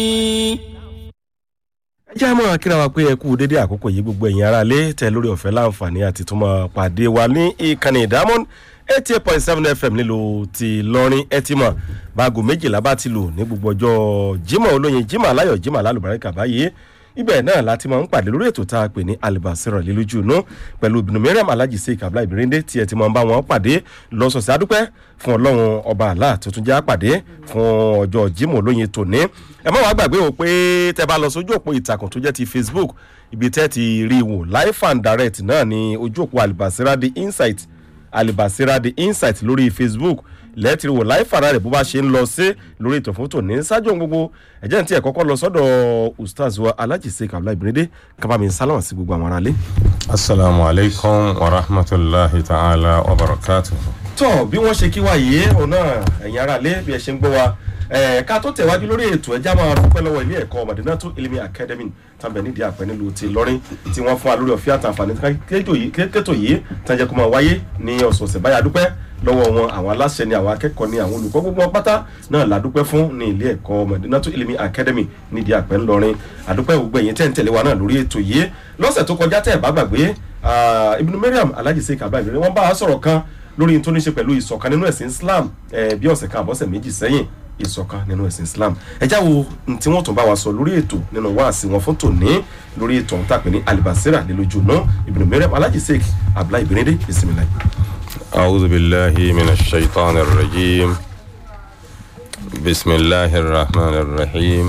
ẹ jẹ́ àmọ́ kíra wa pé ẹ kú dédé àkókò yìí gbogbo ẹ̀yin ará lé tẹ lórí ọ̀fẹ́ láǹfààní àti túmọ̀ pàdé wa ní ìkànnì ìdámọ́n eighty eight point seven fm nílùú ti lọ́rin ẹ ti mọ̀ báago méjìlá bá ti lù ní gbogbo ọjọ́ jimoh olóyin jimoh aláyọ̀ jimoh alálùbáríkà báyìí ibẹ̀ náà láti máa ń pàdé lórí ètò tá a pè ní alibasirọ̀ lílójú inú pẹ̀lú ibùdó mẹ́rẹ̀m alájì sí ìkàbílà ìbírẹ́ndé tí ẹ ti máa ń bá wọn pàdé lọ́sọ̀ọ̀sẹ̀ adúpẹ́ fún ọlọ́run ọba àlá tuntun já pàdé fún ọjọ́ jimoh olóyin tòní ẹ má wàá gbàgbé o pé tẹ bá lọ sójú òpó ìtàkùn tó jẹ́ ti facebook ibi tẹ́ ti rí i wò live and direct náà ní ojú òpó alibasira the insight alibasira the insight lórí facebook lẹ́tìrì wò láì fara rẹ̀ bó bá ṣe ń lọ sí lórí ètò fótó ní ṣáájú gbogbo ẹ̀jẹ̀ ní tí ẹ̀ kọ́kọ́ lọ sọ́dọ̀ ustaz wa alájìṣe kabla ìbínídé kábàámi sálámà sí gbogbo àwọn aráalé. asalaamu alaykum wa rahmatulahi ta'ala wa barakatu. tọ́ bí wọ́n ṣe kí wá yìí òun náà ẹ̀yin aráalé bí ẹ ṣe ń gbọ́ wa ká tó tẹ̀wájú lórí ètò ẹja máa dúpẹ́ lọ́wọ́ ilé ẹ̀kọ́ madinatu ilimi academy tàbí nídìí àpẹ nílùú ti lọ́rin tí wọ́n fún wa lórí ọ̀fíà àtàǹfààní kétò yìí tàjẹ́ kó máa wáyé ní ọ̀sọ̀ọ̀sẹ̀ báyà dúpẹ́ lọ́wọ́ wọn àwọn aláṣẹ ni àwọn akẹ́kọ̀ọ́ ni àwọn olùkọ́ gbogbo wọn pátá náà ládúpẹ́ fún ní ilé ẹ̀kọ́ madinatu ilimi academy nídìí àpẹ ńlọrin àdúpẹ́ gbogbo ẹ̀yìn tẹ́ ń tẹ̀lé wa náà lórí ètò yìí lọ́sẹ̀ tó kọjá tẹ́ ẹ̀ bá gbàgbé ibùdó mariam alájìṣe kàbá ìbílẹ̀ wọ́n bá a sọ̀rọ̀ kan lórí tó ní ṣe pẹ̀lú ìṣọ̀kan nínú ẹ̀sìn islam bí ọ̀sẹ̀ kan àbọ̀sẹ̀ méjì sẹ́yìn ìṣọ̀kan nínú ẹ̀sìn islam ẹ jáwo tí wọ́n tún bá wa sọ lórí ètò nínú wáàsí wọn fún tòní lórí ètò ọ̀hún tàpé ní alibasira nílójú náà ibùdó mẹ́rẹ̀ alájì sèk abdullahi benede bisimilayi. أعوذ بالله من الشيطان الرجيم بسم الله الرحمن الرحيم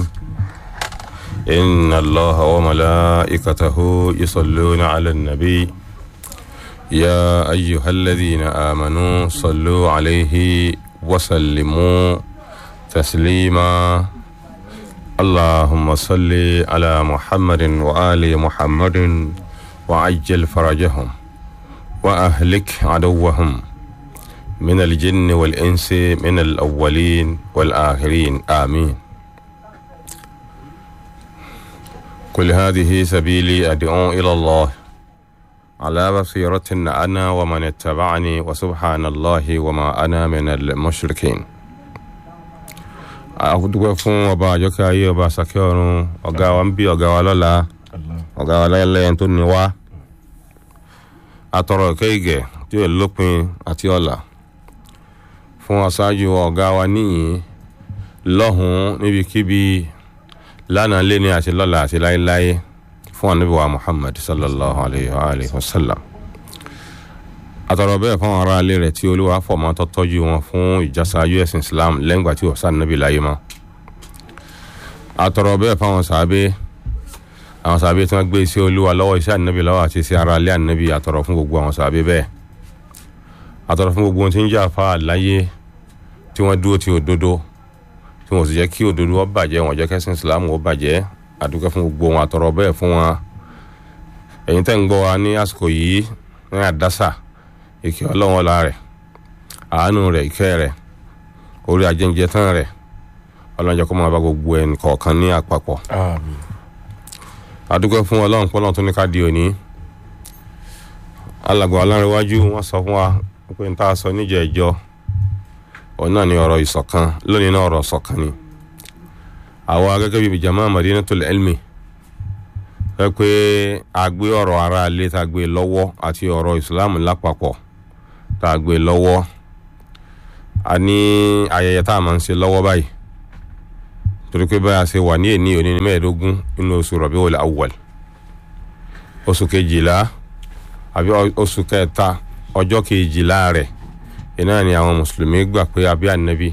إن الله وملائكته يصلون على النبي يا أيها الذين آمنوا صلوا عليه وسلموا تسليما اللهم صل على محمد وآل محمد وعجل فرجهم وأهلك عدوهم من الجن والإنس من الأولين والآخرين آمين كل هذه سبيلي أدعو إلى الله على بصيرة أنا ومن اتبعني وسبحان الله وما أنا من المشركين àdúgbò fún ọba àjọkẹ́ ayé ọba àsàkẹ́ ọ̀run ọ̀gá wa ń bí ọ̀gá wa lọ́la ọ̀gá wa lẹ́yìn tó ní wá atọ̀rọ̀ ìkẹ́yìgẹ̀ tí ó lópin àti ọ̀la fún aṣáájú ọ̀gá wa níyìn lọ́hùn-ún níbikíbi lánàá lé ní àti lọ́la àti láéláé fún ànábì wa muhammad sallallahu alayhi wa sallam àtọ̀rọ̀ bẹ́ẹ̀ fún ara ilé rẹ̀ tí olúwa fọ̀mọ́ tó tọ́jú wọn fún ìjásáájú ẹ̀sìn islam lẹ́ngbà tí ọ̀sán nàbì láyé mọ́ àtọ̀rọ̀ bẹ́ẹ̀ fún àwọn sàábé àwọn sàábé tí wọ́n gbé sí olúwa lọ́wọ́ iṣẹ́ ànábì lọ́wọ́ àti sí ara ilé ànábì àtọ̀rọ̀ fún gbogbo àwọn sàábé bẹ́ẹ̀ àtọ̀rọ̀ fún gbogbo ohun tí ń jà fa láyé tí wọ́n dúró ti òdodo tí wọ́n sì jẹ́ kí òdodo ó bàjẹ́ wọ́n jẹ́ kẹ́sìn islam ó bàjẹ́ àdúgbò fún gbogbo wọn àtọ̀rọ̀ bẹ́ẹ̀ fún wọn ẹ̀yin tẹ́ ń gbọ́ wa ní àsìkò yìí ní àdásà ìkẹ́ ọlọ́run ọ̀la rẹ̀ àánú rẹ̀ ìkẹ́ rẹ̀ orí ajẹ́njẹ tán rẹ̀ ọlọ́run jẹ́ kó máa bá gbogbo ẹnì kọ̀ọ̀kan ní àpapọ̀. adúgbò fún ọlọ́run pọ́nlọ́run tó ní ká di òní alàgbà ọlọ́runwájú wọ́n sọ fún wa pé n ta sọ níjẹ̀ ẹjọ́ òun náà ní ọ̀rọ̀ ìṣọ̀kan lónìí náà ọ̀rọ̀ ìṣọ̀kan ni àwa gẹ́gẹ́ bíi jama madinatul ilmi fẹ́ pé a gbé ọ̀rọ̀ ara ilé tá a gbé lọ́wọ́ àti ọ̀rọ̀ ìsìláàmù lápapọ̀ tá a gbé lọ́wọ́ a ní ayẹyẹ tá a máa ń ṣe lọ́wọ́ báyìí torí pé báyà ṣe wà ní èní òní ní mẹ́ẹ̀ẹ́dógún nínú oṣù Rabiul Awwal oṣù kejìlá àbí oṣù kẹta ọjọ́ kejìlá rẹ̀ iná ni àwọn mùsùlùmí gbà pé abí ànábì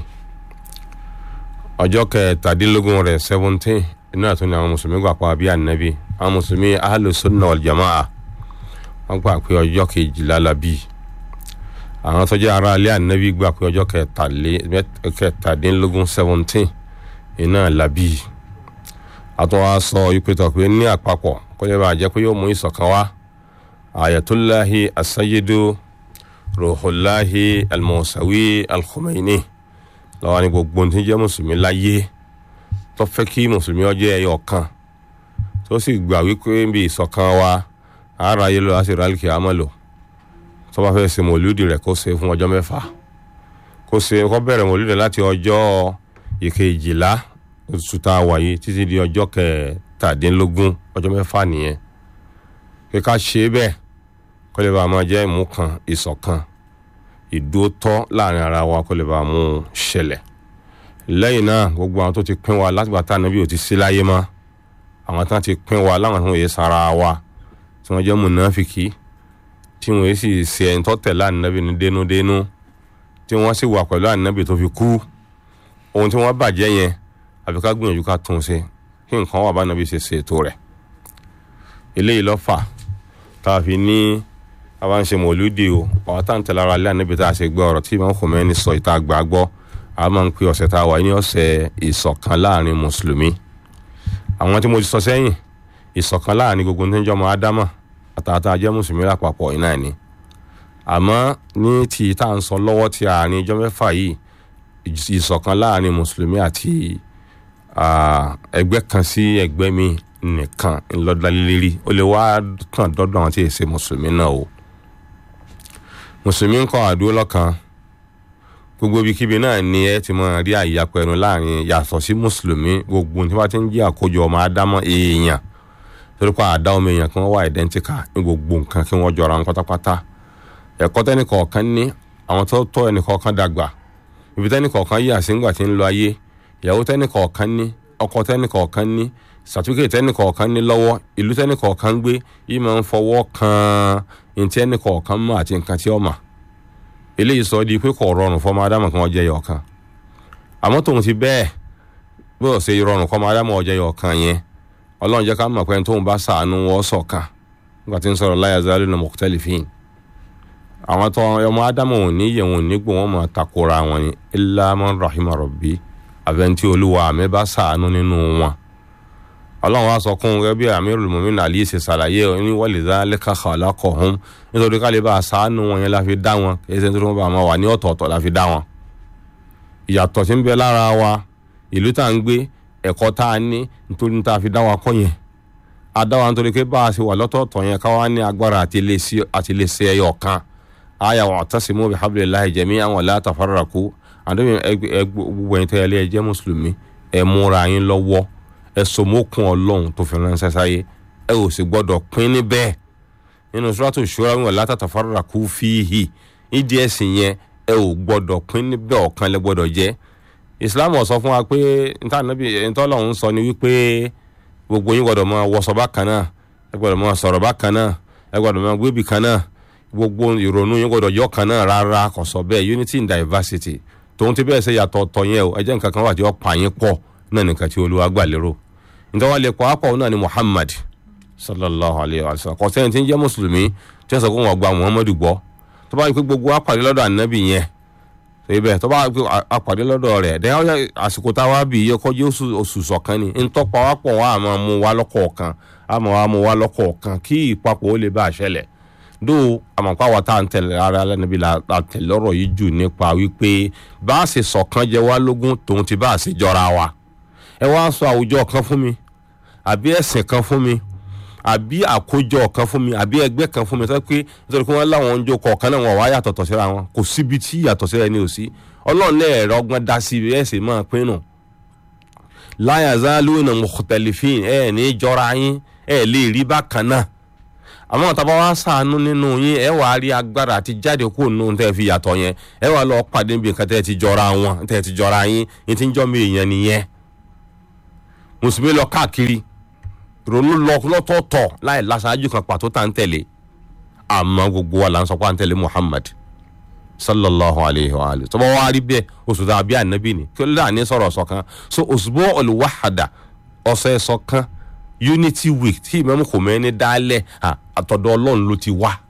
ọjọ́ kẹtàdínlógún rẹ̀ seventeen iná tó ní àwọn mùsùlùmí gbà pé abí ànábì àwọn mùsùlùmí ahlu sunna wal jamaa wọ́n gbà pé ọjọ́ kejìlá la bí àwọn tó jẹ́ ará ilé ànábì gbà pé ọjọ́ kẹtàdínlógún seventeen iná la bí àtọ́wá sọ ìpètò pé ní àpapọ̀ kó lè bàa jẹ́ pé yóò mú ìṣọ̀kan wá ayatollah asayidu ruhulahi almusawi alkhumaini lọ́wọ́ ní gbogbo tí ń jẹ́ mùsùlùmí láyé tó fẹ́ kí mùsùlùmí ó jẹ́ ẹyọ kan tó sì gbà wípé bí ìṣọ̀kan wa ara ayé lọ láti rálìkì àmọ́ lò tó bá fẹ́ ṣe mòlúdì rẹ̀ kó ṣe fún ọjọ́ mẹ́fà kó ṣe kó bẹ̀rẹ̀ mòlúdì láti ọjọ́ ìkejìlá oṣù tá a wà yìí títí di ọjọ́ kẹtàdínlógún ọjọ́ mẹ́fà nìyẹn kí ká ṣe é bẹ́ẹ̀ kó lè bá a máa jẹ́ ìmú kan ìṣọ̀kan ìdótọ́ láàrin ara wa kó lè bá a mú un ṣẹlẹ̀ lẹ́yìn náà gbogbo àwọn tó ti pín wa látìgbà tá ànábì ò ti sí láyé mọ́ àwọn tí wọ́n ti pín wa láwọn tí wọ́n yé sara wa tí wọ́n jẹ́ mùnáfìkì tí wọ́n yé sì ṣe ẹni tó tẹ̀lé ànábì ní dénúdénú tí wọ́n sì wà pẹ̀lú ànábì tó fi kú ohun tí wọ́n bàjẹ́ yẹn àfi ká gbìyànjú ká tún un ṣe kí nǹkan wà bá ànábì ṣe ṣètò rẹ̀ eléyìí ló fà tá a fi ní àwa ń ṣe mọ̀lúdì o àwọn tá à ń tẹ̀lé ara lé ànábì tá a ṣe gbọ́ ọ̀rọ̀ tí Imam Khomeini sọ ìta àgbà gbọ́ a máa ń pe ọ̀sẹ̀ tá a wà ní ọ̀sẹ̀ ìṣọ̀kan láàrin mùsùlùmí àwọn tí mo ti sọ sẹ́yìn ìṣọ̀kan láàrin gbogbo ní jọmọ ádámà àtàtà jẹ́ mùsùlùmí lápapọ̀ iná ni àmọ́ ní ti tá à ń sọ lọ́wọ́ ti àárín ijọ́ mẹ́fà yìí ìṣọ̀kan láàrin mùsùlùmí àti ẹgbẹ́ kan sí ẹgbẹ́ mi nìkan ńlọ́dálélẹ́rí ó lè wá kàn dọ́dọ̀ àwọn tí èsè mùsùlùmí náà o mùsùlùmí ń kọ́ àdúró lọ́kan gbogbo ibikíbi náà ni ẹ ti máa rí àyàpẹ̀rù láàrin yàtọ̀ sí mùsùlùmí gbogbo tí wọ́n ti ń jí àkójọ ọmọ ádámọ́ èèyàn torí pé àdá ọmọ èèyàn kí wọ́n wà ìdẹ́ntíkà ní gbogbo nǹkan kí wọ́n jọra wọn pátápátá ẹ̀kọ́ tẹ́nìkọ̀ọ̀kan ní àwọn tó tọ́ ẹnìkọ̀ọ̀kan dàgbà ibi tẹ́nìkọ̀ọ̀kan yà sí ńgbà tí ń lọ ayé ìyàwó tẹ́nìkọ̀ọ̀kan ní ọkọ tẹ́nìkọ̀ọ̀kan ní sàtúkè tẹ́nìkọ̀ọ̀kan ní lọ́wọ́ ìlú tẹ́nìkọ̀ọ̀kan gbé yìí máa ń fọwọ́ kan ní tẹ́nìkọ̀ọ̀kan mọ̀ àti nǹkan tí ó mà eléyìí sọ di pé kò rọrùn fọmọ ádámù kan ọjẹ yọ kan àmọ́ tòun ti bẹ́ẹ̀ bí ó ṣe rọrùn fọmọ ádámù ọjẹ yọ kan yẹn ọlọ́run jẹ́ ká mọ̀ pé tóun bá sàánú wọ́n ṣọ̀kan nígbà tí ń sọ̀rọ̀ láyà zálù ní mukhtalifin àwọn tó ọmọ ádámù ò ní yẹ̀ wọn ò ní gbò wọ́n mọ̀ takora wọn ni illa man rahima rabbi àbẹ̀ntí olúwa mi bá sàánú nínú wọn ọlọ́run wa sọ kún gẹ́gẹ́ bí amirul mu'minin ali ṣe ṣàlàyé ní walidhalika khalaqahum nítorí ká lè bá a ṣàánú wọn yẹn la fi dá wọn kì í ṣe nítorí wọn bá wọn wà ní ọ̀tọ̀ọ̀tọ̀ la fi dá wọn. ìyàtọ̀ tí ń bẹ lára wa ìlú tá à ń gbé ẹ̀kọ́ tá a ní nítorí tá a fi dá wa kọ́ yẹn a dá wa nítorí pé bá a ṣe wà lọ́tọ̀ọ̀tọ̀ yẹn ká wá ní agbára àti lè ṣe ẹyọ kan aya wa'tasimu bihablillahi jami'an wa la tafarraqu àdébìn gbogbo ẹ̀yin tẹ́lẹ̀ ẹ jẹ́ mùsùlùmí ẹ múra yín lọ́wọ́ ẹ sọmọkùn ọlọ́run tó fi ránṣẹ́ sáyé ẹ ò sì gbọ́dọ̀ pín níbẹ̀ nínú suratu shura wọn la tatafarraqu fihi ìdí ẹ̀sìn yẹn ẹ ò gbọ́dọ̀ pín níbẹ̀ ọ̀kan lẹ gbọ́dọ̀ jẹ́ islam sọ fún wa pé ntànàbí ntọ́lọ́run sọ ni wípé gbogbo yín gbọ́dọ̀ máa wọṣọ bákan náà ẹ gbọ́dọ̀ máa sọ̀rọ̀ bákan náà ẹ gbọ́dọ̀ máa gbébì kan náà gbogbo ìrònú yín gbọ́dọ̀ yọ kan náà rárá kò sọ bẹ́ẹ̀ unity in diversity tòun ti bẹ́ẹ̀ ṣe yàtọ̀ ọ̀tọ̀ yẹn o ẹ jẹ́ nǹkan kan wà tí ó pa yín pọ̀ náà nìkan tí olúwa gbà lérò nítorí wọn lè kọ́ àpọ̀ náà ni muhammad sallallahu alayhi wa sallam kò sẹ́yìn tí ń jẹ́ mùsùlùmí tí wọ́n sọ pé wọ́n gba muhammadu gbọ́ tó bá yẹ pé gbogbo apàdé lọ́dọ̀ ànábì yẹn ibẹ̀ tó bá yẹ pé apàdé lọ́dọ̀ rẹ̀ dẹ́yà ọ̀yà àsìkò táwa bì yẹ kọjú oṣù sọ̀kan ni ntọ́pọ̀ wa pọ̀ wa àmọ́ mu wa lọ́kọ̀ọ̀kan àmọ́ wa mu wa lọ́kọ̀ọ̀kan kí ìpapọ̀ ó lè bá a ṣẹlẹ̀ dó àmọ̀pá wa tá à ń tẹ̀lé ara lẹ́nubí la tẹ̀lé ọ̀rọ̀ yìí jù nípa wípé bá a ṣe ṣọ̀kan jẹ wá lógún tòun ti bá a ṣe jọra wa ẹ wá sọ àwùjọ kan fún mi àbí ẹ̀sìn kan fún mi àbí àkójọ kan fún mi àbí ẹgbẹ́ kan fún mi sọ pé nítorí pé wọ́n láwọn ń jó kọ̀ọ̀kan náà wọ́n wá yàtọ̀tọ̀ síra wọn kò síbi tí yàtọ̀ síra ẹni ò sí ọlọ́run náà ẹ̀rọ ọgbọ́n dá sí ẹ̀ sì máa pinnu la yazaluna mukhtalifin ẹ̀ ní jọra yín ẹ̀ lè rí bákan náà àmọ́ tàbá wá sàánú nínú yín ẹ wàá rí agbára àti jáde kó nù tẹ́ fi yàtọ̀ yẹn ẹ wàá lọ pàdé níbi nǹkan tẹ́ ti jọra wọn tẹ́ ti jọra yín yín ti ń jọ́ mi èèyàn nìyẹn mùsùlùmí lọ káàkiri ronú lọ lọ́tọ̀ọ̀tọ̀ láì láṣáájú kan pàtó tá ń tẹ̀lé àmọ́ gbogbo wa là ń sọ pé à ń tẹ̀lé Muhammad sallallahu alayhi wa alayhi tọ́ba wa rí bẹ́ẹ̀ oṣù tó àbí ànábì ni kí ló dà ní sọ̀rọ̀ ṣọ̀kan so òṣùbọ̀ olùwàhàdà ọ̀sẹ̀ ṣọ̀kan unity week tí Imam Khomeini dálẹ̀ àtọ̀dọ̀ ọlọ́run ló ti wá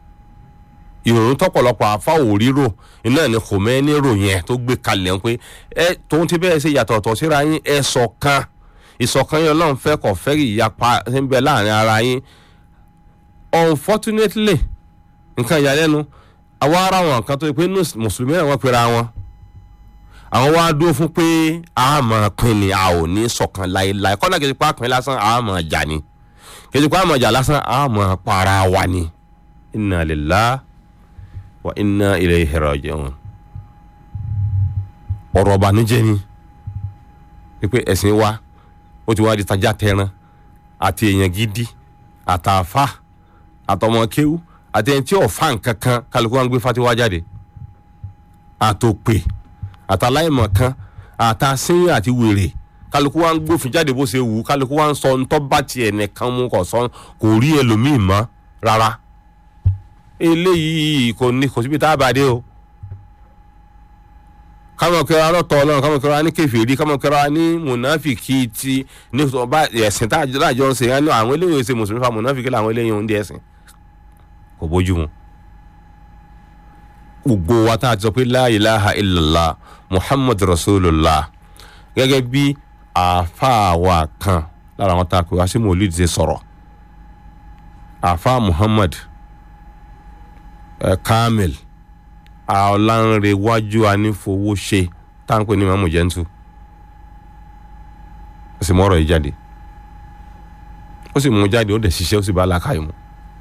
ìrònú tọ́pọ̀lọpọ̀ àfa òrírò iná ní Khomeini rò yẹn tó gbé kalẹ̀ ń pé ẹ tóun ti bẹ́ẹ̀ ṣe yàtọ̀ ọ̀tọ̀ síra yín ẹ ṣọ̀kan ìṣọ̀kan yẹn ọlọ́run fẹ́ kọ̀ fẹ́ ìyapa ń bẹ láàrin ara yín unfortunately nǹkan ìyàlẹ́nu àwa ara wọn kan tó yẹ pé mùsùlùmí náà wọ́n pera wọn àwọn wá dúró fún pé a máa pín ni a ò ní ṣọ̀kan láéláé kọ́nà kejì pa pín lásán a máa jà ni kejì pa máa jà lásán a máa para wa ni inna lillahi wa inna ilayhi raji'un ọ̀rọ̀ ọ̀bànújẹ́ ni wípé ẹ̀sìn wa ó ti wá di tajà tẹran àti èèyàn gidi àtàfà àtọmọ kéwú àti ẹni tí ò fa nǹkan kan kálukú wa ń gbé fatiwa jáde àtòpè àtàláìmọ̀ kan àtàsínyìn àti wèrè kálukú wa ń gbófin jáde bó ṣe wù ú kálukú wa ń sọ ntọ́ bá tiẹ̀ nìkan mú kò sọ kò rí ẹlòmíì mọ́ rárá eléyìí kò ní kò síbi tá a bá dé o kámọ̀ kẹra lọ́tọ̀ ọlọ́run kámọ̀ kẹra ní kẹfìrí kámọ̀ kẹra ní mùnáfìkì ti ní ọba ẹ̀sìn tá a jọ ń ṣe yẹn ní àwọn eléyìí ṣe mùsùlùmí fa mùnáfìkì làwọn eléyìí ń di ẹ̀sìn kò bójú mu gbogbo wa tá a ti sọ pé la ilaha illallah muhammad rasulullah gẹ́gẹ́ bí àáfàá wa kan lára àwọn tá a pè wá sí mòlúù ti sọ̀rọ̀ àáfàá muhammad eh, kamil ọ̀lànrẹ̀wájú anífowóṣe táǹpẹ̀ ní mamu jẹ́ntu ó sì mú ọ̀rọ̀ yìí jáde ó sì mú jáde ó dẹ̀ ṣiṣẹ́ ó sì bá làákàyè mu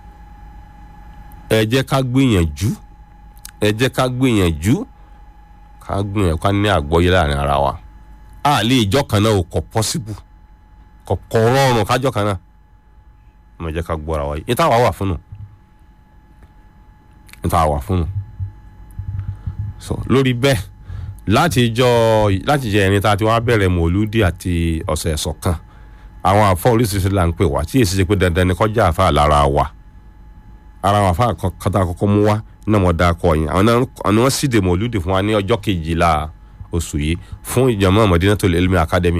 ẹ jẹ́ ká gbìyànjú ẹ jẹ́ ká gbìyànjú ká gbìyànjú ká ní àgbọ́yé láàrin ara wa a lè ìjọ kan náà ò kọ pọ́síbù kọ kọ rọrùn kájọ kan náà mo jẹ́ ká gbọ́ra wa yìí ní táwa wà fún nù ní táwa wà fún nù so lórí bẹ́ẹ̀ láti jọ láti jẹ ẹni tá a ti wá bẹ̀rẹ̀ mòlúdì àti ọ̀sẹ̀ ẹ̀sọ̀ kan àwọn àfọ oríṣiríṣi là ń pè wá tí èsì ṣe pé dandan ni kọjá àfa lára wa ara àwọn àfa kọta kọ́kọ́ mú wá náà mo dá akọ yẹn àwọn náà wọ́n sì dè mòlúdì fún wa ní ọjọ́ kejìlá oṣù yìí fún ìjọmọ́ Madinatul Ilmi Academy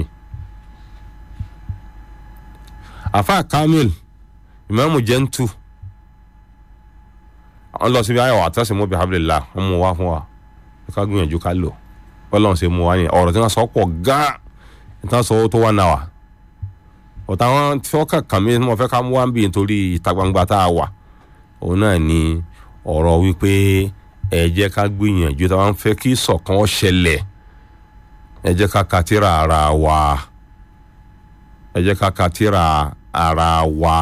àfa Kamil Ìmáàmù Jẹ́ntù àwọn lọ síbi ayọ̀ àtẹ̀sẹ̀ mọ́bi hablillah wọ́n mú wá fún wa ká gbìyànjú ká lò bọ́lá ṣe mú wa ní ọ̀rọ̀ tí wọ́n sọ pọ̀ gan ìtàn sọ tó wà náà wà ọ̀tá wọn tí wọ́n kà kàn mí mo fẹ́ ká mú wá ń bì nítorí ìta gbangba tá a wà òun náà ni ọ̀rọ̀ wípé ẹ jẹ́ ká gbìyànjú tí wọ́n fẹ́ kí ìṣọ̀kan ṣẹlẹ̀ ẹ jẹ́ ká ka tírà ara wa ẹ jẹ́ ká ka tírà ara wa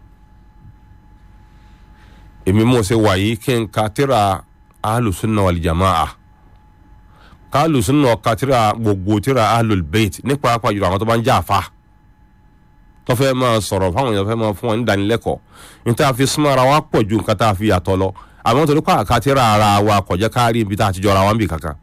èmi mo ṣe wà yìí kí n ka tírà alùsùnà wàlìjàmáà ká alùsùnà ka tírà gbogbo tírà alùbẹ́ẹ̀tì nípa apájùlọ àwọn tó bá ń jà fa tó fẹ́ máa sọ̀rọ̀ fáwọn èèyàn fẹ́ máa fún wọn ní ìdánilẹ́kọ̀ọ́ ní tá a fi súnmọ́ ara wa pọ̀ ju nǹkan tá a fi yàtọ̀ lọ àmọ́ torí pa àka tírà ara wa kò jẹ́ ká rí ibi tá a ti jọra wa ń bì kankan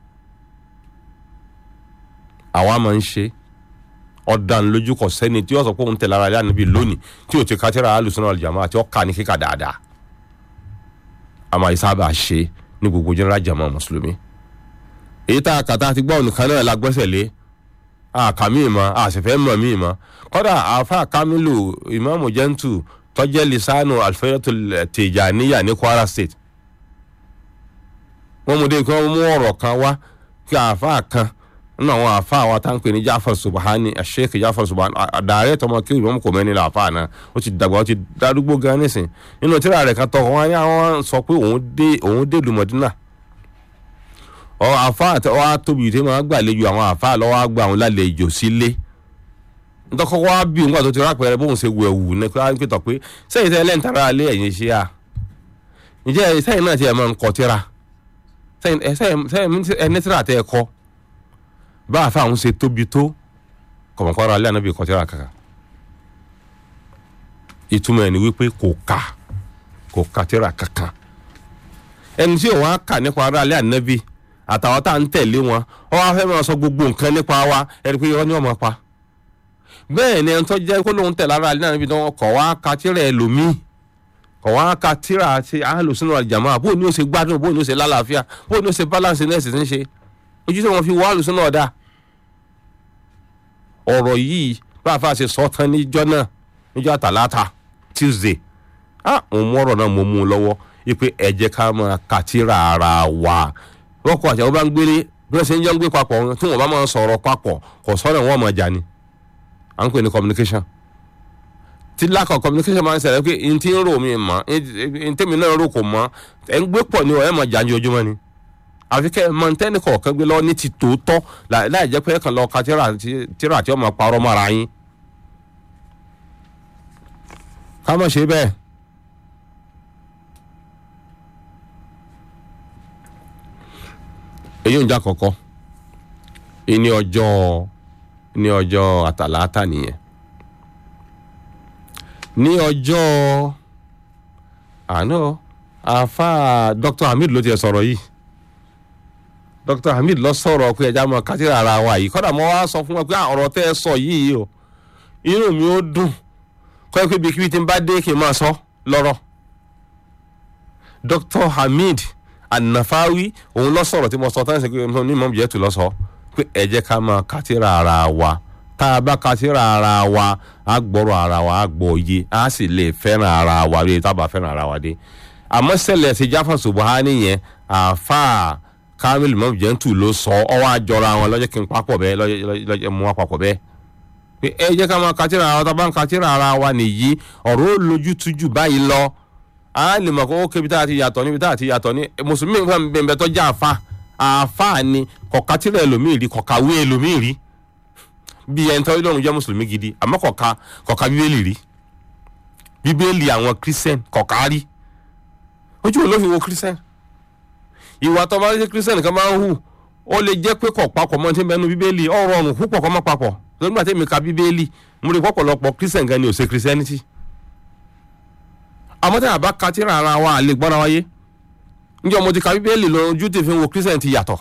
àwa máa ń ṣe ọ̀dàn lójú kò sẹ́ni tí yóò sọ pé òun tẹ̀lé ara ilé ànábì lónìí tí ò ti ka tírà alùsùnà wàlìjàmáà àti ọ̀ka ní kíkà dáadáa àmọ́ ìsábà ṣe ní gbogbo jẹ́nẹ́rà jàmọ́ mùsùlùmí èyí tá a kà tá a ti gbọ́ nìkan náà la gbẹ́sẹ̀ lé àkà míì mọ́ àṣẹfẹ́ mọ̀ míì mọ́ kọ́dà àáfà kamilu ìmáàmù jẹ́ntù tọ́jẹ́ lisanu alfẹ́rẹ́tò tìjàníyà ní kwara state wọ́n mú dé kí wọ́n mú ọ̀rọ̀ kan wá kí àáfà kan nínú àwọn àáfà wa tá ń pè ní jafar subahani sheikh jafar subahani àdàrẹ́ tọmọ kí ìmáàmù kò mẹ́ni làáfà náà ó ti dàgbà ó ti darúgbó gan nísìn nínú tíra rẹ̀ kan tọkọ wọn ní àwọn sọ pé òun dé òun dé lùmọ̀dínà ọ àfa àti ọ tóbi tí wọn gbàlejò àwọn àfa lọ́wọ́ àgbà àwọn lálejò sílé ntọ́kọ́kọ́ wá bí òun gbà tó ti rápẹ̀rẹ̀ bóun ṣe wù ẹ̀wù ní pé wọ́n pẹ̀tọ̀ pé sẹ́yìn tẹ́lẹ̀ ń tara alẹ́ ẹ̀yìn ṣe à ǹjẹ́ sẹ́yìn náà ti ẹ̀ máa ń kọ tíra sẹ́yìn ẹni tíra tẹ́ ẹ kọ́ bá àfa àwọn ṣe tóbi tó kọ̀mọ̀kọ́ra alẹ́ ànábì kọ tíra kankan ìtumọ̀ ẹ̀ ni wípé kò ka kò ka tíra kankan ẹni tí òun á kà nípa ara alẹ́ ànábì àtàwọn tá à ń tẹ̀lé wọn ọ wá fẹ́ máa sọ gbogbo nǹkan nípa wa ẹni pé irọ́ ni wọ́n máa pa bẹ́ẹ̀ ni ẹni tó jẹ́ kó lóun tẹ̀lé ara alẹ́ ànábì tó wọn kọ̀ wá ka tíra ẹ̀ lómi kọ̀ wá ka tíra àti alùsùnú àjàmọ́ bó ni ó ṣe gbádùn bó ni ó ṣe lálàáfíà bó ni ó ṣe balance nẹ́ẹ̀sì tí ń ṣe ojú tí wọ́n fi wá alùsùnú ọ̀dà ọ̀rọ̀ yìí bá a fà ṣe sọ tán níjọ́ náà níjọ́ àtàlátà Tuesday ah mo mú ọ̀rọ̀ náà mo mú un lọ́wọ́ ipe ẹ jẹ́ ká máa kàtírà ara wa wọ́n kọ́ àti àwọn bá ń gbélé bí wọ́n ṣe ń jọ ń gbé papọ̀ tí wọ́n bá máa sọ̀rọ̀ papọ̀ kò sọ́nà wọ́n máa jà ni à ń pè ní communication tí lack of communication máa ń ṣẹlẹ̀ pé n tí ń rò mí mọ́ n tẹ́mi náà rò kò mọ́ ẹ̀ ń gbé pọ̀ ni ẹ̀ máa jà ní ojúmọ́ ni àfi kẹ́ ẹ̀ máa ń tẹ́ni kọ̀ọ̀kan gbé lọ́wọ́ ní ti tòótọ́ láì jẹ́ pé ẹ̀ kàn lọ ka tíra tí wọ́n máa parọ́ mọ́ra yín ká má ṣe bẹ́ẹ̀ èyí ń jà kọ̀kọ́ ní ọjọ́ ní ọjọ́ àtàlátà nìyẹn ní ọjọ́ àná àfa dr hamid ló ti sọ̀rọ̀ yìí dr hamid lọ sọ̀rọ̀ pé ẹja mọ kátìrà ara wa yìí kọ́dà mo wá sọ fún wọn pé ọ̀rọ̀ tẹ́ ẹ sọ yìí o inú mi ó dùn kọ́ ẹ pé bí kíbi tí n bá dé kí n máa sọ lọ́rọ̀ dr hamid anafawi òun lọ sọ̀rọ̀ tí mo sọ tán ṣe pé ní mọ̀ jẹ́ tù lọ sọ pé ẹ jẹ́ ká máa kátìrà ara wa tá a bá kátìrà ara wa á gbọ́rọ̀ ara wa á gbọ́ òye á sì lè fẹ́ràn ara wa bí tá a bá fẹ́ràn ara wa dé àmọ́ sẹ́lẹ̀ ṣe jáfà subuhani yẹn àáfàá kamil mọ̀ jẹ́ tù ló sọ ọwọ́ àjọra wọn lọ́jọ́ kí n papọ̀ bẹ́ẹ̀ lọ́jọ́ mú wa papọ̀ bẹ́ẹ̀ pé ẹ jẹ́ ká máa kátìrà ara wa tá a bá ń kátìrà ara wa nìyí ọ̀rọ̀ ó lójú tújù báyìí lọ a lè mọ̀ kó ó kébi tá a ti yàtọ̀ níbi tá a ti yàtọ̀ ní mùsùlùmí nǹkan bẹ̀rẹ̀ tó jẹ́ àfa àfa ni kọ̀ka tíra ẹlòmíì rí kọ̀ka wé ẹlòmíì rí bí ẹni tó lọ́run jẹ́ mùsùlùmí gidi àmọ́ kọ̀ka kọ̀ka bíbélì rí bíbélì àwọn kírísẹ́n kọ̀ka rí ojú wo ló fi wo kírísẹ́n ìwà tó bá rí kírísẹ́n kan máa ń hù ó lè jẹ́ pé kọ̀ papọ̀ mọ́ tí ń bẹnu bíbélì ọ̀rọ̀ ọ̀run púpọ̀ kọ́ mọ́ papọ̀ lórí àti èmi ka bíbélì mo rí pọ̀pọ̀lọpọ̀ kírísẹ́n gan ni ò ṣe kírísẹ́nítì àmọ́ tí a bá ka tíra ara wa lè gbọ́ra wáyé njẹ́ mo ti ka bíbélì lọ ojú tí fi wo kírísítẹ̀n ti yàtọ̀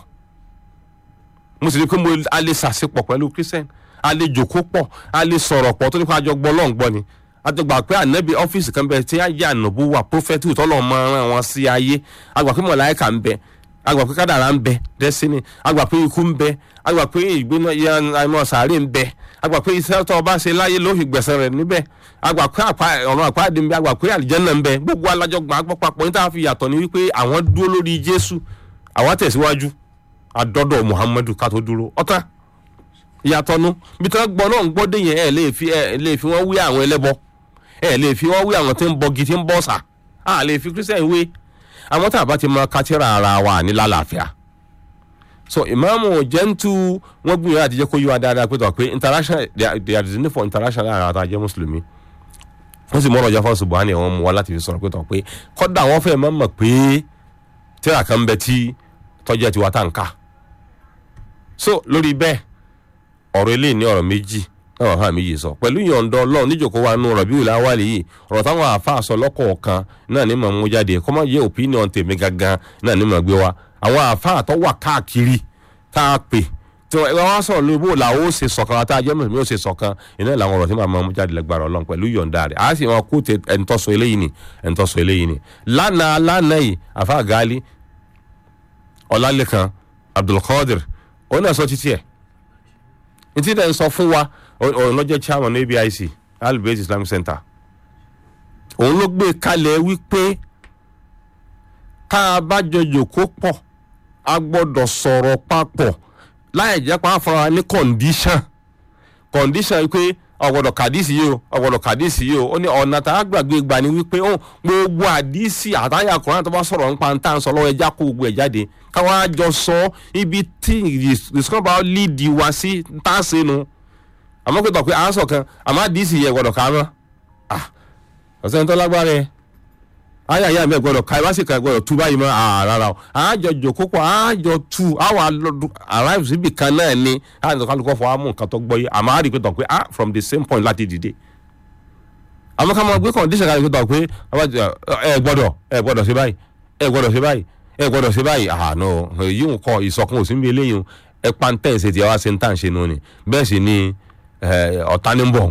mo sì rí i pé mo a lè ṣàṣepọ̀ pẹ̀lú kírísítẹ̀n a lè jòkó pọ̀ a lè sọ̀rọ̀ pọ̀ tó ní kó a jọ gbọ́ lọ́n gbọ́ ni a ti gbà pé ànábì ọ́fíìsì kan bẹ tí a yẹ ànàbó wà prófẹ́tì tọ́lọ̀ máa rán wọn sí ayé a gbà pé mọ̀láyíkà ń bẹ a gbà pé kádàrá ń bẹ destiny a gbà pé ikú ń bẹ a gbà pé ìgbéná ìmọ̀ sàárè ń bẹ a gbà pé iṣẹ́ tó o bá ṣe láyé ló fi gbẹ̀sẹ̀ rẹ̀ níbẹ̀ a gbà pé ọ̀run àpáàdé ń bẹ a gbà pé àlìjẹ́nà ń bẹ gbogbo alájọ gbà gbọ́ papọ̀ ní táwọn fi yàtọ̀ ní wípé àwọn dúró lórí Jésù àwọn tẹ̀síwájú àdọ́dọ̀ Muhammadu ká tó dúró ọ̀tá ìyàtọ̀ nu bí tí wọ́n gbọ́ náà ń gbọ́ dé yẹn ẹ̀ lè fi ẹ̀ lè fi wọ́n wí àwọn ẹlẹ́bọ ẹ̀ lè fi wọ́n wí àwọn tí ń bọgi tí ń bọ̀ sà á lè fi Christian wé àwọn tá a bá ti mọ kátìrà ara wa ní lálàáfíà so ìmáàmù jẹ́ntu wọ́n gbìyànjú àti jẹ́ kó yí wa dáadáa pé tọ́ pé international they are designed for international ara ta jẹ́ mùsùlùmí wọ́n sì mọ̀rọ̀ jáfọ́ Subhani wọ́n mú wa láti fi sọ̀rọ̀ pé tọ́ pé kọ́dà wọ́n fẹ́ mọ̀ mọ̀ pé tíra kan bẹ tí tọ́jú ti wá tá n ká so lórí bẹ́ẹ̀ ọ̀rọ̀ eléyìí ní ọ̀rọ̀ méjì náà wàhálà méjì sọ pẹ̀lú ìyọ̀ǹda ọlọ́run níjòkó wa nù Rabiul Awwal yìí ọ̀rọ̀ táwọn àáfàá sọ lọ́kọ̀ọ̀kan náà ní mọ̀ mú jáde kọ́mọ yẹ opinion tèmi gangan náà ní mọ̀ gbé wa àwọn àáfàá tó wà káàkiri tá a pè tí wọ́n wá sọ̀rọ̀ lórí bó làwọn ó ṣe sọ̀kan àti ajẹ́ mùsùlùmí ó ṣe sọ̀kan iná làwọn ọ̀rọ̀ tí màá mọ̀ mú jáde lẹ́gbàrọ̀ ọlọ́run pẹ̀lú ìyọ̀ǹda rẹ̀ àá sì wọn kó tẹ ẹ̀ńtọ́sọ eléyìí ni ẹ̀ńtọ́sọ eléyìí ni lánàá lánàá yìí àfa gali ọlálẹ́kan Abdulkadir òun náà sọ títí ẹ̀ ntí dẹ̀ ń sọ fún wa òun ló jẹ́ chairman ABIC Al-Bayt Islamic Center òun ló gbé kalẹ̀ wípé tá a bá jọ jòkó pọ̀ a gbọ́dọ̀ sọ̀rọ̀ papọ̀ láì jẹ́ pa fúnra ní condition condition wípé ọ̀gbọ̀dọ̀ kàdísì yìí o ọ̀gbọ̀dọ̀ kàdísì yìí o ó ní ọ̀nà tá a gbàgbé gbà ní wípé ó gbogbo àdísì àtàyà kùnrin tó bá sọ̀rọ̀ nípa tá à ń sọ lọ́wọ́ ẹja kó gbogbo ẹ̀ jáde káwọn àjọ sọ ibi tí ìsìnkàn bá líìdì wá sí tá a ṣe nu àmọ́ pé tọ̀ pé à ń sọ kan àmọ́ àdísì yẹ gbọ́dọ̀ ká mọ́ ọ̀sẹ̀ tó lágbára ẹ̀ ayé ayé àmì ẹ̀gbọ́dọ̀ ká ibà sì ká ẹ̀gbọ́dọ̀ tú báyìí mọ́ rárá o àjọ jòkó pọ̀ àjọ tú àwọn arrive síbi kan náà ni àjọ kálukọ́ fọ amú nǹkan tó gbọ́ yìí àmọ́ àrí pé tọ̀ pé ah from the same point láti dìde àmọ́ ká máa gbé condition kan pé tọ̀ pé ẹ gbọ́dọ̀ ẹ gbọ́dọ̀ ṣe báyìí ẹ gbọ́dọ̀ ṣe báyìí ẹ gbọ́dọ̀ ṣe báyìí ah no èyí ń kọ ìsọkun òsínbí eléyìí ẹ pàǹtẹ́ ìṣe tí ẹ wá ṣe ń tà ń ṣe nù ni bẹ́ẹ̀ sì ni ọ̀tá ní bọ̀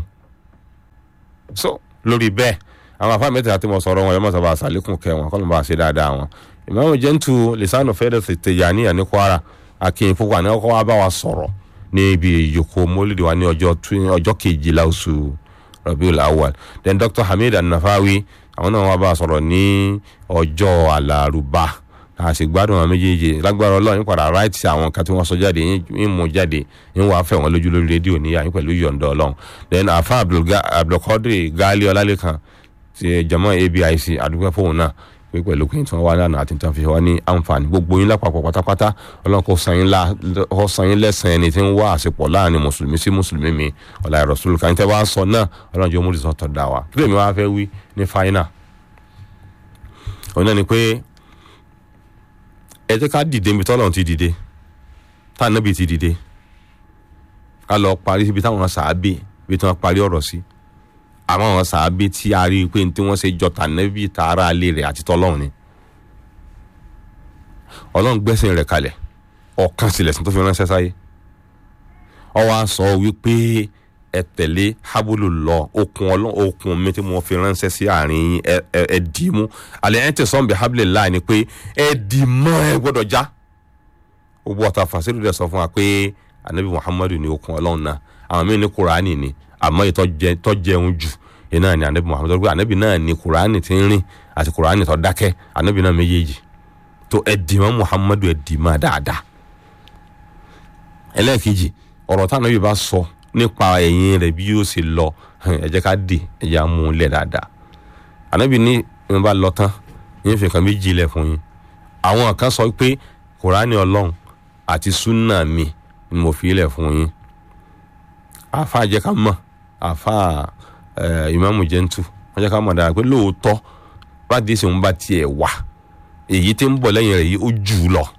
so lórí bẹ́ẹ̀ àwọn afá mẹ́ta àti mọ̀ sọ̀rọ̀ wọn yẹn mọ̀sá bá àṣàlékún kẹ wọn kọ́ ló bá ṣe dáadáa wọn ìmáàmù jẹ́ntu lisanu fẹ́rẹ́ Tijaniya ní Kwara akin púpọ̀ àná ọkọ̀ wa bá wa sọ̀rọ̀ ní ibi ìyókò mólídìí wa ní ọjọ́ kejìlá oṣù Rabiul Awwal then Dr Hamid An-Nafawi àwọn náà wà bá a sọ̀rọ̀ ní ọjọ́ Alárùbá a sì gbádùn àwọn méjèèjì lágbára Ọlọ́run padà ráìtì àwọn kan tí wọ́n sọ jáde ń mú jáde ń wàá fẹ̀ wọ́n lójú lórí rédíò níyà yín pẹ̀lú yọ̀ǹda Ọlọ́run then afa Abdulkadir Gali Ọlálẹ́kan ti jama ABIC àdúgbò fóun náà pé pẹ̀lú pé tí wọ́n wá lánàá àti tí wọ́n fi wá ní àǹfààní gbogbo yín lápapọ̀ pátápátá Ọlọ́run kò san yín lẹ́sàn ẹni tí ń wá àṣepọ̀ láàrin mùsùlùmí sí mùsùlùmí mi ọ̀la Rasul kan tẹ́ wá sọ náà Ọlọ́run jẹ́ omúdìsọ́ tọ̀ dá wa kí lèmi wá fẹ́ wí ní fáínà òun náà ni pé ẹ jẹ́ ká dìde níbi tọ́lọ́run ti dìde tá ànábì ti dìde ká lọ parí síbi táwọn sàábì ibi tí wọ́n parí ọ̀rọ̀ sí àmọ́ àwọn sàábì tí a rí i pé tí wọ́n ṣe jọta nẹ́bí tààrà alẹ́ rẹ̀ àti tọ́lọ́run ni ọlọ́run gbẹ́sìn rẹ̀ kalẹ̀ ọ̀kan sílẹ̀ sí tó fi ránṣẹ́ sáyé ó wá sọ wípé ẹ tẹ̀lé hábùlù lọ okùn ọlọ́run okùn mi tí mo fi ránṣẹ́ sí àárín yín ẹ ẹ ẹ dì í mú àlẹ́ ẹ̀ ń tẹ̀sán bí hábùlù láì ni pé ẹ dì í mọ́ ẹ gbọ́dọ̀ já gbogbo ọ̀tá fàṣílù dẹ̀ sọ fún wa pé anabi muhammadu ni okùn ọlọ́run náà àwọn míì ní kuraani ni àmọ́ ìtọ́jẹun jù yìí náà ni anabi muhammadu pé anabi náà ni kuraani ti ń rìn àti kuraani tó dákẹ́ anabi náà méjèèjì tó ẹ dì mọ́ muhammadu ẹ dì mọ́ dáadáa ẹlẹ́ẹ̀kejì ọ̀rọ̀ táwọn yóò bá sọ nípa ẹ̀yìn rẹ̀ bí yóò ṣe lọ ẹ jẹ́ ká dì ẹ jẹ́ á mú un lẹ̀ dáadáa ànábì ní ìwọ̀n bá lọ tán yín fi nǹkan méjì lẹ̀ fún yín àwọn kan sọ pé kùránì ọlọ́run àti súnà mi ni mo fi lẹ̀ fún yín àfa jẹ́ ká mọ̀ àfa ìmáàmù jẹ́ntù wọ́n jẹ́ ká mọ̀ dáadáa pé lóòótọ́ bá dé sèwọ́n bá tiẹ̀ wà èyí tí ń bọ̀ lẹ́yìn rẹ̀ yìí ó jù ú lọ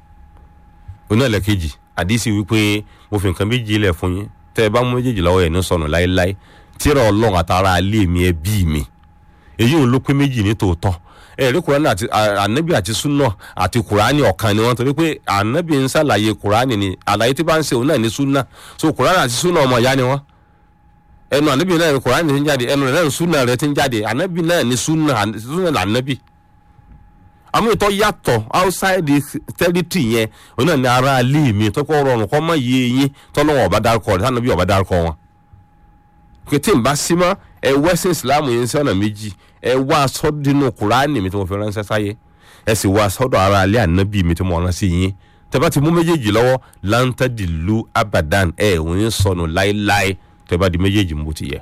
onílẹ̀kejì àdìsí wípé mo fi nǹkan méjì lẹ̀ fún yín tẹ́ ẹ bá mú méjèèjì lọ́wọ́ ẹ̀ ní sọnù láéláé tíra ọlọ́run àtàrà alẹ́ mi ẹ bí mi èyí ò ló pé méjì ní tòótọ́ ẹ rí kùránì àti ànábì àti súnà àti kùránì ọ̀kan ni wọ́n torí pé ànábì ń ṣàlàyé kùránì ni àlàyé tí bá ń ṣe òun náà ní súnà so kùránì àti súnà ọmọ ìyá ni wọ́n ẹnu ànábì náà ní kùránì ti ń jáde ẹnu rẹ̀ náà ní súnà rẹ̀ ti ń jáde ànábì náà ní súnà súnà lànábì àmọ́ ìtọ́ yàtọ̀ outside territory yẹn òun náà ní ara ilé mi tọ́kọ̀ rọrùn kọ́ mọ́ iye yín tọ́lọ́wọ́n ọba dárúkọ rẹ̀ tánàbí ọba dárúkọ wọn. kété ń bá sí mọ́ ẹ wẹ́sìn islam yẹn sí ọ̀nà méjì ẹ wá sọ́dínú kùránì mi tí mo fi ránṣẹ́ sáyé ẹ sì wá sọ́dọ̀ ara ilé ànábì mi tí mo rán sí yín tẹ́bá ti mú méjèèjì lọ́wọ́ láńtàdìlú abadan ẹ ò ní sọnù láéláé tẹ́bá di méjèèjì mo ti yẹ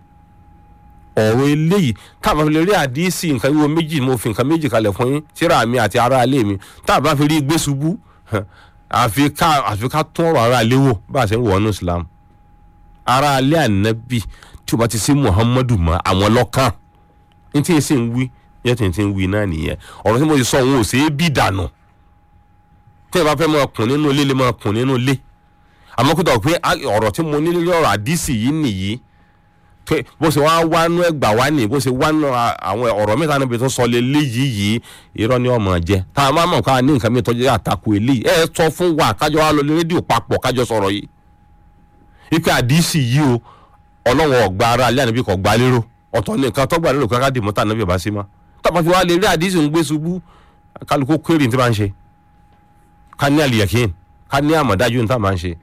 ọ̀rọ̀ eléyìí táàbà fi lè rí àdísì nǹkan wíwo méjì mo fi nǹkan méjì kalẹ̀ fún yín tíra mi àti ara ilé mi táàbà fi rí gbé ṣubú àfi ká àfi ká tún ọ̀rọ̀ ara ilé wò bá a ṣe ń wọ̀ ọ́nù Islam ara ilé ànábì tí o bá ti sí Muhammadu mọ́ àwọn lọ́kàn ní tí n sì ń wí yẹ tí n ti ń wí náà nìyẹn ọ̀rọ̀ tí mo ti sọ òun ò ṣe é bí dànù tí ẹ bá fẹ́ máa kùn nínú ilé lè máa kùn nínú ilé àmọ́ kó dọ̀ pé ọ̀rọ̀ tí mo ní lórí ọ̀rọ̀ àdísì yìí nìyí pé bó ṣe wá wánú ẹgbà wá ní bó ṣe wánú àwọn ọ̀rọ̀ mẹ́ta níbi tó sọ lé léyìí yìí irọ́ ni ọmọ jẹ tá a máa mọ̀ ká ní nǹkan mi tọ́jú àtakò eléyìí ẹ sọ fún wa kájọ wa lọ lé rédíò papọ̀ kájọ sọ̀rọ̀ yìí ipe àdìsí yìí o ọlọ́wọ́n ọ̀gbà ara alẹ́ ànábì kò gbà lérò ọ̀tọ̀ ní nǹkan tọ́gbà lérò káká dì mọ́tà ànábì ọba sí ma tọ́pọ̀ fi wá lè rí àdìsí ń gbé ṣubú kálukú kéré ní tí máa ń ṣe ká ní àlìyàkín ká ní àmọ̀dájú ní tá máa ń ṣe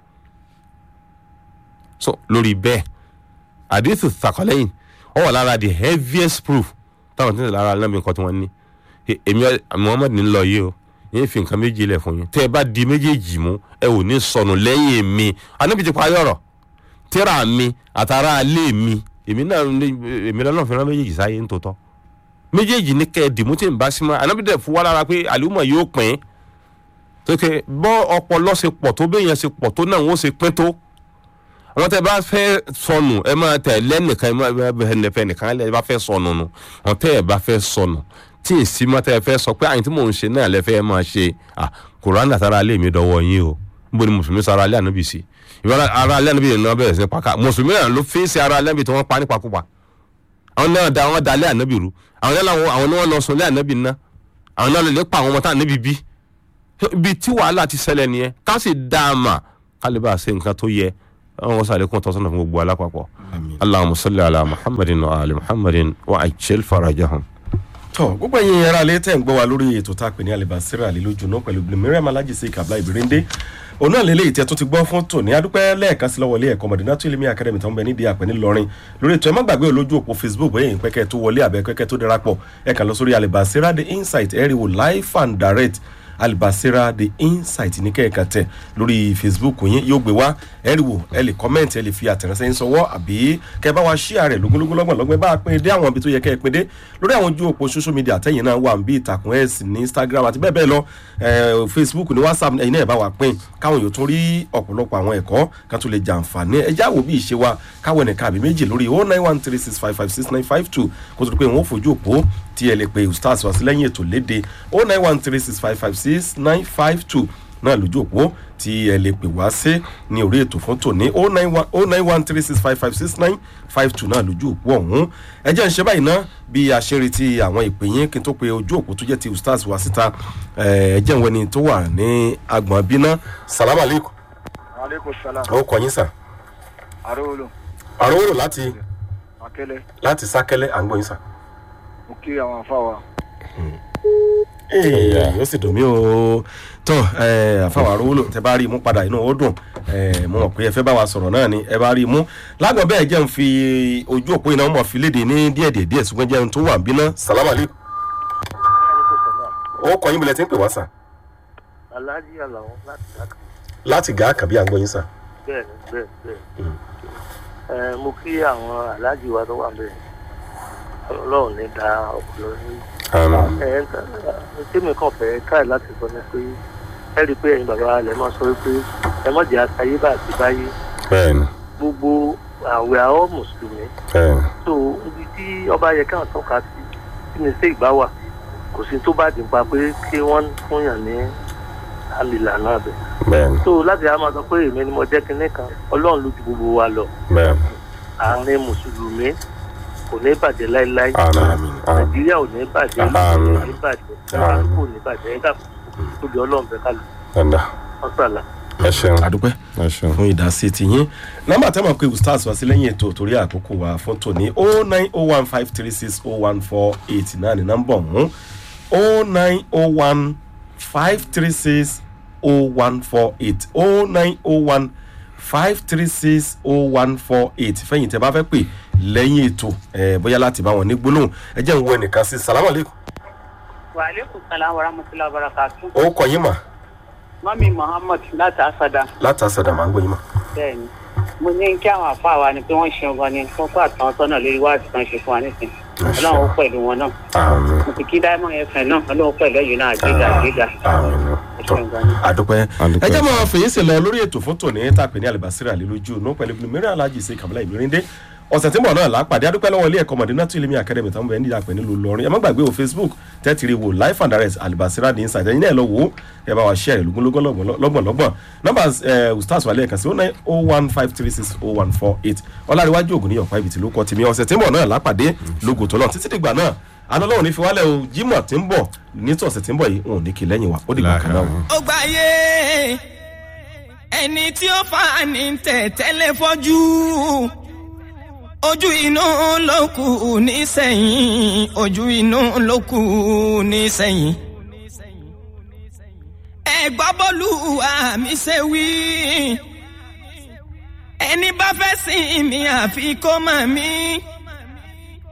so lórí bẹ́ẹ̀ àdìsù thakọlẹ́yìn ó wà lára the heaviest proof táwọn tí ń lára lẹ́mìí nǹkan tí wọ́n ní èmi Muhammad ní lọ yìí o yín fi nǹkan méjì lẹ̀ fún yín tẹ́ ẹ bá di méjèèjì mú ẹ ò ní sọnù lẹ́yìn mi anábì ti parí ọ̀rọ̀ tíra mi àtàrà alẹ́ mi èmi náà èmi náà fi rán méjèèjì sáyé ń tòótọ́ méjèèjì ní kẹ́ ẹ dìmú tí ń bá sí mọ́ anábì dẹ̀ fún wa lára pé àlùmọ̀ yóò pín tókè bọ́ ọpọlọ ṣe pọ̀ tó béèyàn ṣe pọ̀ tó náà wọ́n ṣe pín tó àwọn tẹ bá fẹ́ sọnù ẹ máa tẹ lẹ́nìkan ẹ máa bẹ fẹ́ nìkan ẹ bá fẹ́ sọnù nù àwọn tẹ ẹ bá fẹ́ sọnù tí ì sí mọ́tẹ́ ẹ fẹ́ sọ pé àyìn tí mò ń ṣe náà lẹ́fẹ́ ẹ máa ṣe à kùrán àtàrà alẹ́ mi dọwọ́ yín o níbo ni mùsùlùmí sọ ara alẹ́ ànábì sí ìbára ara alẹ́ ànábì náà bẹ̀rẹ̀ sí ní pàkà mùsùlùmí náà ló fèsì ara alẹ́ ànábì tí wọ́n pa nípakúpa àwọn náà da àwọn dalẹ́ ànábì rú àwọn náà làwọn àwọn náà lọ sùn lé ànábì ná àwọn náà lè pa àwọn ọmọ tá ànábì bí ibi tí wàhálà ti ṣẹlẹ̀ nìyẹn ká sì dá a mà ká lè bá a ṣe nǹkan tó yẹ àwọn wasu alaikun tọ́sánà fún gbogbo alápapọ̀ allahumma salli ala muhammadin wa ali muhammadin wa ajil farajahum. tọ gbogbo ẹ̀yin ará ilé tẹ̀ ń gbọ́ wa lórí ètò tá a pè ní alibasira àlelójú náà pẹ̀lú miriam alhaji sí kabla ìbírẹ́ndé òun náà lélẹ́yìí tí ẹ tún ti gbọ́ fún tòní adúpẹ́ lẹ́ẹ̀kan sí lọ́wọ́ ilé ẹ̀kọ́ mọ̀dínà tó ilé academy tó ń bẹ nídìí àpẹ́ ńìlọrin lórí ètò ẹ má gbàgbé olójú òpó facebook bóyá èyí pẹ́kẹ́ tó wọlé àbẹ́ pẹ́kẹ́ tó darapọ̀ ẹ kàn lọ sórí alibasira the insight ẹ rí wo live and direct alibasira the insight ní kẹ́ẹ̀kan tẹ̀ lórí facebook yín yóò gbé wá ẹ rí wò ẹ lè kọ́mẹ̀ntì ẹ lè fi àtẹ̀ránṣẹ́ yín sọwọ́ àbí kẹ́ bá wa ṣíà rẹ̀ lógúnlógún lọ́gbọ̀n lọ́gbọ̀n bá a pín in dé àwọn ibi tó yẹ kẹ́ ẹ pín dé lórí àwọn ojú òpó social media àtẹ̀yìn náà wà bí ìtàkùn x ní instagram àti bẹ́ẹ̀ bẹ́ẹ̀ lọ facebook ní whatsapp ẹ̀yin náà bá wa pín káwọn yóò tún rí ọ̀pọ̀lọpọ̀ àwọn ẹ̀kọ́ kan tó lè jàǹfààní ẹ jáwó bí ìṣe wa káwọn ẹnìkan àbí méjì lórí oh nine one three six five five six nine five two kó tó di pé wọn ò fojú òpó tí ẹ lè pe ustaz wá sí lẹ́yìn ètò léde oh nine one three six five five six nine five two náà lójú òpó tí ẹ lè pè wá sí ní orí ètò fún tòní o nine one three six five five six nine five two náà lójú òpó ọ̀hún ẹ jẹ́ ń ṣe báyìí ná bí a ṣe ń retí àwọn ìpè yín kí n tó pe ojú òpó tó jẹ́ ti ustaz wá síta ẹ jẹ́ ń wẹni tó wà ní agbọ̀n bíná salamu aleykum aleykum salaam ó kọ yín sà arówólò àròwòrò láti akẹlẹ láti sákẹ́lẹ́ à ń gbọ́ yín sà. mo kí àwọn afáwa yóò sì dùn mí o tó àfàwọn arówólò tẹ bá rí i mú padà inú ó dùn eh, mo mọ̀ pé ẹ fẹ́ bá wa sọ̀rọ̀ náà ni ẹ bá rí i mú lágbọ̀n bẹ́ẹ̀ jẹ́ ń fi ojú òpó iná mọ̀ fi léde ní díẹ̀ díẹ̀ díẹ̀ ṣùgbọ́n jẹ́ ń tó wà ń bínú. salamu aleykum ó kọ yín bilẹ̀ tí ń pè wá sà aláàjì àlàó láti dákà láti gà á kàbí à ń gbọ́ yín sà. bẹ́ẹ̀ ni bẹ́ẹ̀ bẹ́ẹ̀ ẹ mo kí àwọn aláàjì wa tó wà bẹ́ẹ̀ ọlọ́run ní da ọpọlọ ní ẹ ẹ tèmi kan fẹ́ káì láti sọ ni pé ẹ rí i pé ẹ̀yin bàbá rẹ̀ máa sọ wípé ẹ má jẹ́ àtàyè bá àti báyé bẹ́ẹ̀ni gbogbo àwẹ̀ àwọ̀ mùsùlùmí bẹ́ẹ̀ni tó ibi tí ọba yẹ káwọn tọ́ka sí tí mi sí ìgbà wà kò sí tó bá dín pa pé kí wọ́n fúnyàn ní àlìlà náà bẹ̀. bẹ́ẹ̀ni tó láti á máa sọ pé èmi ni mo jẹ́ kinní kan ọlọ́run ló ju gbogbo wa lọ bẹ́ẹ̀ni àárín mùsùlùmí kò ní bàjẹ́ láéláé àmín àmín nàìjíríà ò ní bàjẹ́ Àmín. kò ní bàjẹ́ kò ní bàjẹ́ ẹ̀dá tó di ọlọ́run bẹ́ẹ̀ kálù dada ọ̀sàlà. ẹ ṣeun àdúpẹ́ ẹ ṣeun fún ìdásí tiyín nọmba tẹ́ mọ̀ pé ustaz wá sí lẹ́yìn ètò torí àkókò wa fún tòní o nine o one five three six o one four eight náà ní nọmba ọ̀hún o nine o one five three six o one four eight o nine o one five three six o one four eight fẹ́yìn tẹ́ bá fẹ́ pè lẹ́yìn ètò ẹ̀ bóyá láti bá wọn ní gbólóhùn ẹ jẹ́ ń wọ ẹnìkan sí salamu aleykum wàhálẹ́kùn sàlám warahmatullahi wabarakatuh. ó kọ yín mà mọ́mí muhammad láti asada látàsádà máa ń gbọ́ yín mà. bẹ́ẹ̀ ni mo ní kí àwọn àfáà wa ni pé wọ́n ṣe ọgbọ́n ni wọ́n kó àtàwọn sọ́nà lórí wáàsí kan ṣe fún wa nísìn ọlọ́run ó pẹ̀lú wọn náà àmín mo ti kí diamond fm náà ọlọ́run pẹ̀lú ẹ̀yìn náà àgbéga àgbéga àmín ẹ ṣeun gan ni. àdúpẹ́ Àdúpẹ́. ẹ jẹ́ máa fèyí sí lọ lórí ètò fún tòní tàpé ní alibasira àlelójú inú pẹ̀lú ibùdó mìíràn alájì sí kàmílà ìmírìndé ọ̀sẹ̀ tí ń bọ̀ náà lápàdé adúpẹ́ lọ́wọ́ ilé ẹ̀kọ́ mọ̀dínà tó ilé academy tó ń bẹ nídìí àpẹ nílùú lọrin ẹ má gbàgbé o facebook tẹ́tìrì wò life and direct alibasira ní inside ẹ̀yin náà lọ wò ó ẹ bá wa share ẹ̀ lógúnlógún lọ́gbọ̀nlọ́gbọ̀n nọ́mbà ustaz wàlẹ́ ẹ̀ka sí oh nine oh one five three six oh one four eight ọláríwájú ògùn ní ọ̀pá ibi tí ló kọ́ tèmi ọ̀sẹ̀ tí ń bọ̀ náà lápàdé lógo tó lọ títí dìgbà náà àná lọ́wọ́ ní fi wálẹ̀ o jimoh tí ń bọ̀ nítòsẹ̀ tí ń bọ̀ yìí òun ò ní kí lẹ́yìn wa ó dìgbà kan náà o. ó gbáyé ẹni tí ó fa ní tẹ̀tẹ́lẹ̀ fọ́jú ojú inú ló kù nísẹ̀yìn ojú inú ló kù nísẹ̀yìn. ẹ gbọ́ bọ́lú àmì ṣe wí ẹni bá fẹ́ sìn mí àfi kó mọ̀ mí